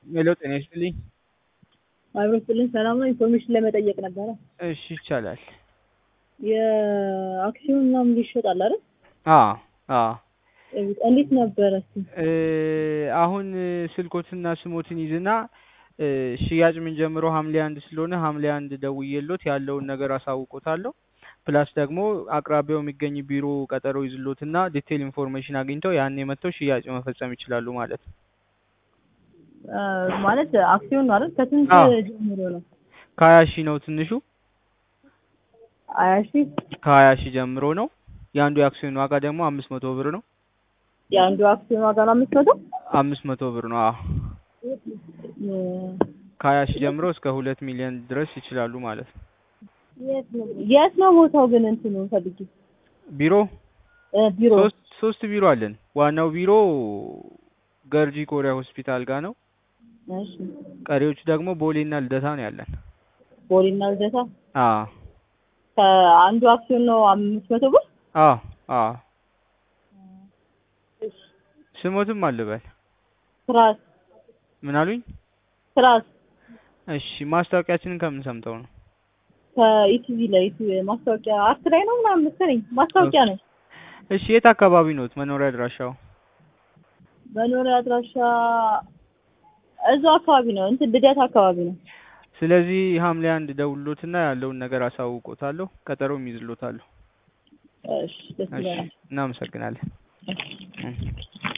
ሄሎ ጤና ይስጥልኝ። አብሮ ስጥልን ሰላም ነው። ኢንፎርሜሽን ለመጠየቅ ነበረ። እሺ ይቻላል። የአክሲዮን ምናምን ይሸጣል አይደል? አዎ አዎ። እንዴት ነበረ? እስኪ እ አሁን ስልኮትና ስሞትን ይዝና እ ሽያጭ የምንጀምረው ሐምሌ አንድ ስለሆነ ሐምሌ አንድ ደውዬሎት ያለውን ነገር አሳውቆታለሁ። ፕላስ ደግሞ አቅራቢያው የሚገኝ ቢሮ ቀጠሮ ይዝሎትና ዲቴል ኢንፎርሜሽን አግኝተው ያኔ መጥተው ሽያጭ መፈጸም ይችላሉ ማለት ነው። አ፣ ማለት አክሲዮን ነው አይደል? ከስንት አዎ። ጀምሮ ነው? ከሀያ ሺህ ነው ትንሹ ሀያ ሺህ ከሀያ ሺህ ጀምሮ ነው። የአንዱ የአክሲዮን ዋጋ ደግሞ አምስት መቶ ብር ነው። የአንዱ አክሲዮን ዋጋ ነው አምስት መቶ አምስት መቶ ብር ነው። አዎ ከሀያ ሺህ ጀምሮ እስከ ሁለት ሚሊዮን ድረስ ይችላሉ ማለት ነው። የት ነው ቦታው ግን እንትኑ ፈልጊ ቢሮ እ ቢሮ ሶስት ሶስት ቢሮ አለን። ዋናው ቢሮ ገርጂ ኮሪያ ሆስፒታል ጋር ነው። እሺ ቀሪዎቹ ደግሞ ቦሌና ልደታ ነው ያለን። ቦሌና ልደታ አዎ ከአንዱ አክሲዮን ነው አምስት መቶ ብር አዎ አዎ ስሞትም አልበል ትራስ ምን አሉኝ? ትራስ እሺ ማስታወቂያችንን ከምን ሰምተው ነው? ከኢቲቪ ላይ ኢቲቪ ማስታወቂያ አርት ላይ ነው ምናምን መሰለኝ ማስታወቂያ ነው። እሺ የት አካባቢ ኖት መኖሪያ አድራሻው? መኖሪያ አድራሻ እዛው አካባቢ ነው እንትን ልደት አካባቢ ነው። ስለዚህ ሐምሌ አንድ ደውሎትና ያለውን ነገር አሳውቆታለሁ። ቀጠሮም ይዝሎታለሁ። እሺ ደስ እሺ ይላል። እናመሰግናለን። እሺ እም።